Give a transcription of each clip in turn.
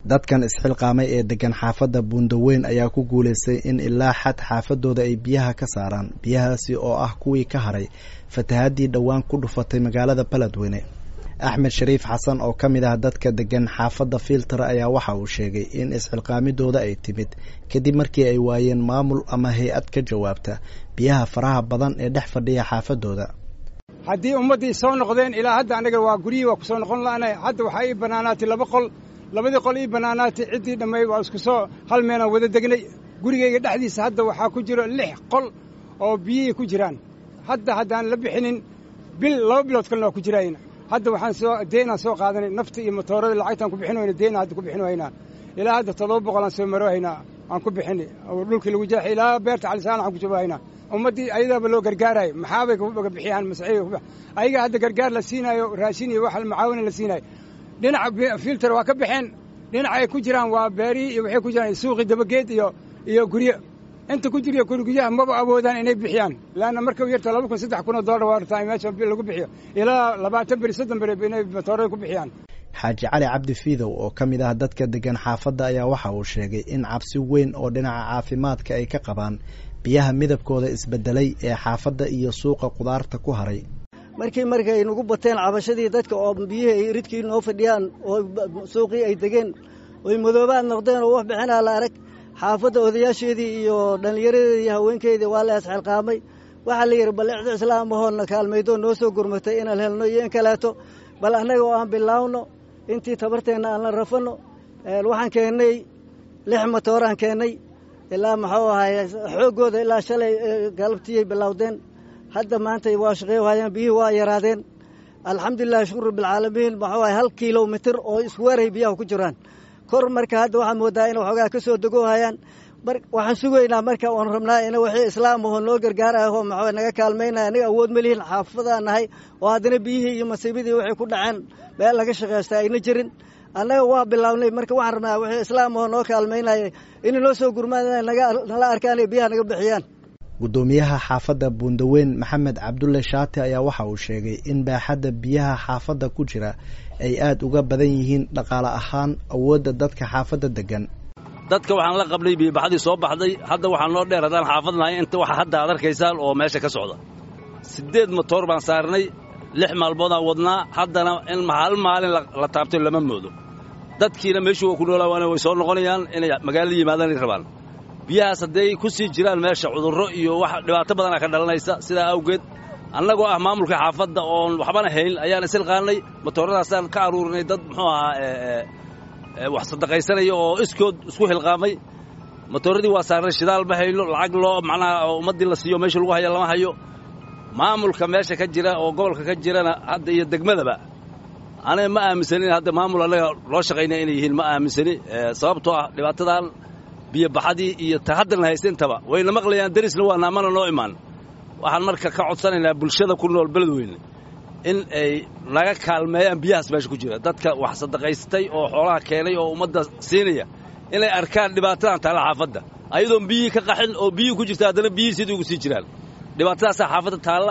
dadkan isxilqaamay ee degan xaafadda buundaweyn ayaa ku guulaystay in ilaa xad xaafadooda ay biyaha ka saaraan biyahaasi oo ah kuwii ka haray fatahaadii dhowaan ku dhufatay magaalada beledweyne axmed shariif xasan oo ka mid ah dadka degan xaafadda filter ayaa waxa uu sheegay in isxilqaamidooda ay timid kadib markii ay waayeen maamul ama hay-ad ka jawaabta biyaha faraha badan ee dhex fadhiya xaafadooda haddii ummaddii soo noqdeen ilaa hadda anaga waa guryihii waa ku soo noqon la'nay hadda waxaa ii bannaanaatay laba qol labadii qol ii bannaanaatay ciddii dhammay waa isku soo hal meelaan wada degnay gurigayga dhexdiisa hadda waxaa ku jiro lix qol oo biyihii ku jiraan hadda haddaan la bixinin bil laba bilood kalena waa ku jiraayna hadda waxaan soo deenaan soo qaadanay nafta iyo matoorada lacagtaan ku bixin wayna deena hadda ku bixin waynaa ilaa hadda toddoba boqolaan soo maro haynaa aan ku bixinay oo dhulkii lagu jeexay ilaa beerta calisaan aan ku joogo haynaa ummaddii ayadaaba loo gargaarayo maxaabay kaga bixiyaan masaiiga ayaga hadda gargaar la siinaayo raashin iyo wax macaawina la siinaayo dhinaca filter waa ka baxeen dhinaca ay ku jiraan waa beerihii iyo waxay ku jiraan suuqii dabageed iyo iyo guryo inta ku jiriyo guriguryaha maba awoodaan inay bixiyaan laanna marka u yarta laba kun saddex kun oo dollar waa rabtaa meesha lagu bixiyo ilaa labaatan beri soddon beri inay matoorada ku bixiyaan xaaji cali cabdi fiidow oo ka mid ah dadka degan xaafadda ayaa waxa uu sheegay in cabsi weyn oo dhinaca caafimaadka ay ka qabaan biyaha midabkooda isbedelay ee xaafadda iyo suuqa qudaarta ku haray markii markay nagu bateen cabashadii dadka oo biyihii ay ridkii noo fadhiyaan oo suuqii ay degeen oy madoobaad noqdeen oo wax bixinaa la arag xaafadda odayaasheedii iyo dhallinyaradeedii iyo haweenkeydii waa la isxilqaamay waxaa la yidhi bal icdo islaam ahoonna kaalmaydoo noo soo gurmatay inaan helno iyo in kaleeto bal annaga oo aan bilaawno intii tabarteenna aan la rafanno waxaan keennay lix matooraan keennay ilaa muxuu ahaay xooggooda ilaa shalay galabtiyay bilowdeen hadda maanta waa shaqey hayaan biyihii waa yaraadeen alxamdulilahi shukr rabbilcaalamiin muxuu ahay hal kilomitir oo isweeray biyaha ku jiraan kor marka hadda waxaa moodaa in waxoogaa ka soo dego hayaan waxaan sugaynaa marka oon rabnaa in wixii islaam aho noo gargaaraho maxaa naga kaalmaynaya anaga awood ma lihin xaafadaan nahay oo haddana biyihii iyo masiibadii waxay ku dhaceen meel laga shaqaysta ayna jirin annaga waa bilaabnay marka waxaan rabnaa wixii islaam aho noo kaalmaynaya inay noo soo gurmaan nala arkaan ee biyaha naga bixiyaan guddoomiyaha xaafadda buundaweyn maxamed cabdulle shaati ayaa waxa uu sheegay in baaxadda biyaha xaafadda ku jira ay aad uga badan yihiin dhaqaale ahaan awoodda dadka xaafadda deggan dadka waxaan la qabnay biyobaxdii soo baxday hadda waxaa noo dheer haddaan xaafad nahay inta waxa hadda aad arkaysaan oo meesha ka socda siddeed matoor baan saarnay lix maalmoodaan wadnaa haddana in hal maalin la taabto lama moodo dadkiina meeshuu waa ku noolaawaana way soo noqonayaan inay magaalada yimaadaan ay rabaan biyahaas hadday ku sii jiraan meesha cudurro iyo wax dhibaato badana ka dhalanaysa sidaa awgeed annagoo ah maamulka xaafadda oon waxbana hayn ayaan isilqaannay matooradaasaan ka aruurinay dad muxuu ahaa wax sadaqaysanaya oo iskood isku hilqaamay matooradii waa saarnay shidaal ma hayno lacag loo macnaha ummaddii la siiyo meesha lagu haya lama hayo maamulka meesha ka jira oo gobolka ka jirana hadda iyo degmadaba aniga ma aaminsanin hadda maamul annaga loo shaqaynaya inay yihiin ma aaminsani sababtoo ah dhibaatadan biyobaxadii iyo ta haddan haysta intaba wayna maqlayaan derisna waa naamana noo imaan waxaan marka ka codsanaynaa bulshada ku nool beledweyne in ay naga kaalmeeyaan biyahaas meesha ku jira dadka wax sadaqaystay oo xoolaha keenay oo ummadda siinaya inay arkaan dhibaatadan taalla xaafadda ayadoon biyihii ka qaxin oo biyihii ku jirta haddana biyihii sidii ugu sii jiraan dhibaatadaasaa xaafadda taalla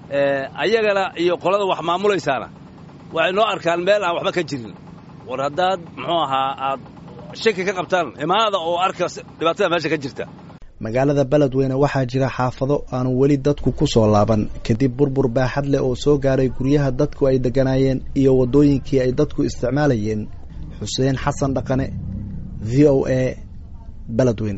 ayagana iyo qolada wax maamulaysaana waxay noo arkaan meel aan waxba ka jirin war haddaad muxuu ahaa aad shaki ka qabtaan imaada oo arka dhibaatada meesha ka jirta magaalada beledweyne waxaa jira xaafado aanu weli dadku ku soo laaban kadib burbur baaxad leh oo soo gaaray guryaha dadku ay degganaayeen iyo waddooyinkii ay dadku isticmaalayeen xuseen xasan dhaqane v o a beledweyne